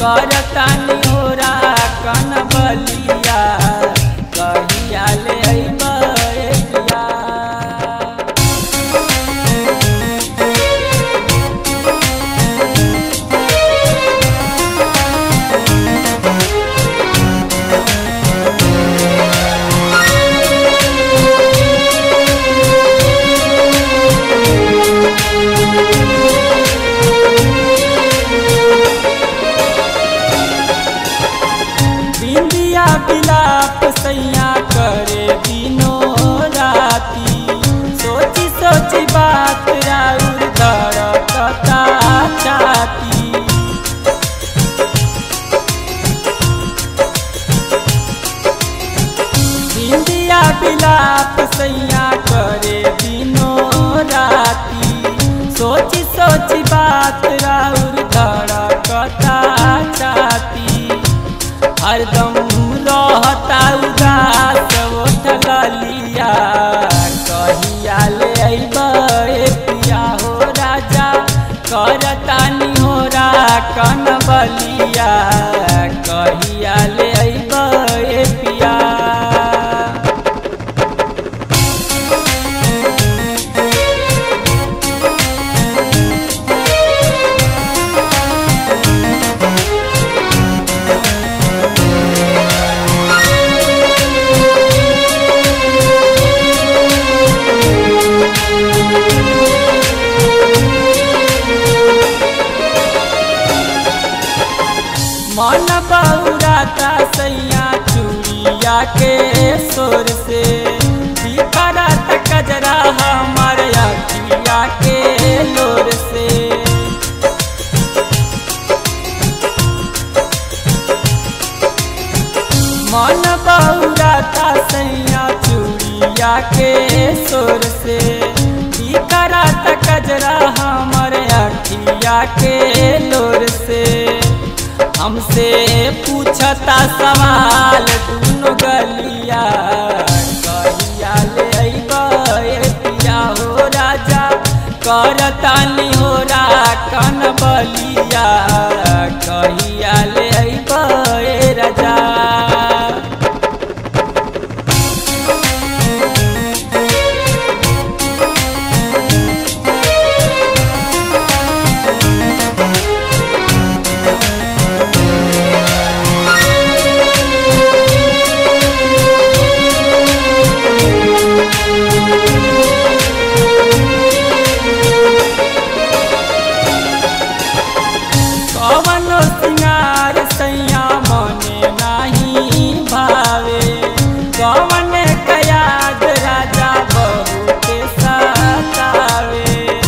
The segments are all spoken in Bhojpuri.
करतानी होरा कन बलिया कहिया ले अइबा ए पिया बिंदिया बिलाप सैया करे दिनो राती सोची सोची बात राउर धड़कता छाती बिंदिया बिलाप सैया करे दिनो राती सोची सोची बात राउर धड़कता छाती हरदम रहता उदास उठल लिया कहिया ले अइबा ए पिया हो राजा करतानी होरा कन बलिया कहिया ले अइबा ए पिया मन बौराता सैया चूड़िया के सोर से बिखरत कजरा हमार अखिया के लोर से मन बौराता सैया चूड़िया के सोर से बिखरत कजरा हमार अखिया के लोर से हमसे पूछता सवाल दुनो गलिया कहिया ले अइबा ए पिया हो राजा करतानी होरा कन बलिया कहिया ले अइबा ए राजा कवनो सिंगार सैया मने नाही भावे कवन कयाद राजा बहू के सतावे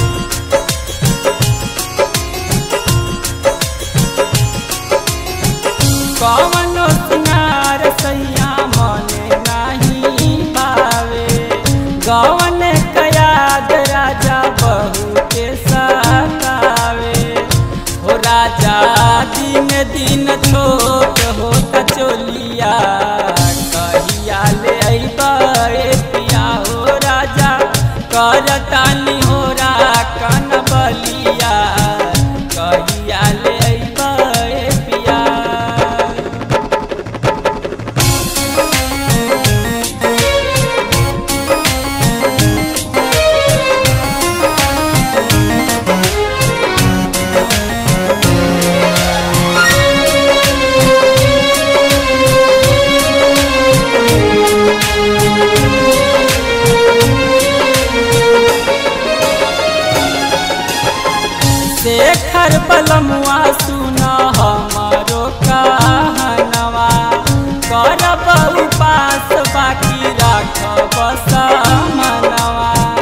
कवनो सिंगार सैया मने नाही भावे गवन कयाद राजा बहू के सतावे हो राजा दिन दिन छोट होता चोलिया कहिया ले अइबा ए पिया हो राजा करतानी होरा कन बलिया कहिया ले अइबा ए पिया शेखर बलमुआ सुना हमारो कहनवा करब उपास बाकी राखब मनवा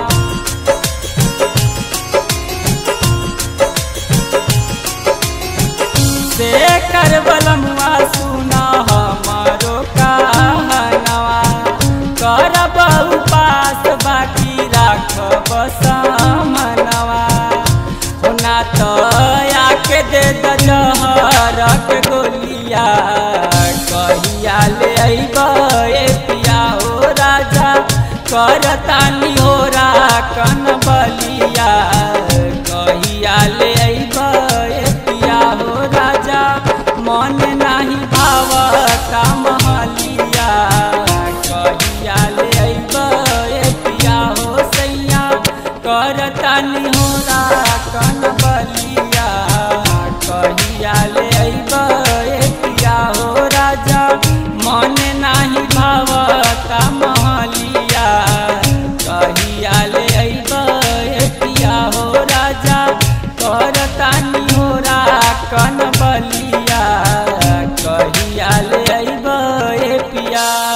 शेखर बलमुआ सुना हमारो कहनवा करब उपास बाकी राखब मनवा होना तो आके दे दहर के गोलिया कहिया ले अइबा ए पिया हो राजा करतानी होरा कन बलिया कहिया ले अइबा ए पिया हो राजा भावता महलिया कहिया ले अइब ए पिया हो सैया करतानी होरा कन बलिया कहिया ले अइब ए पिया हो राजा मन नाही भावता महलिया कहिया ले अइब ए पिया हो राजा करतानी होरा कन बलिया कहिया ले अइब ए पिया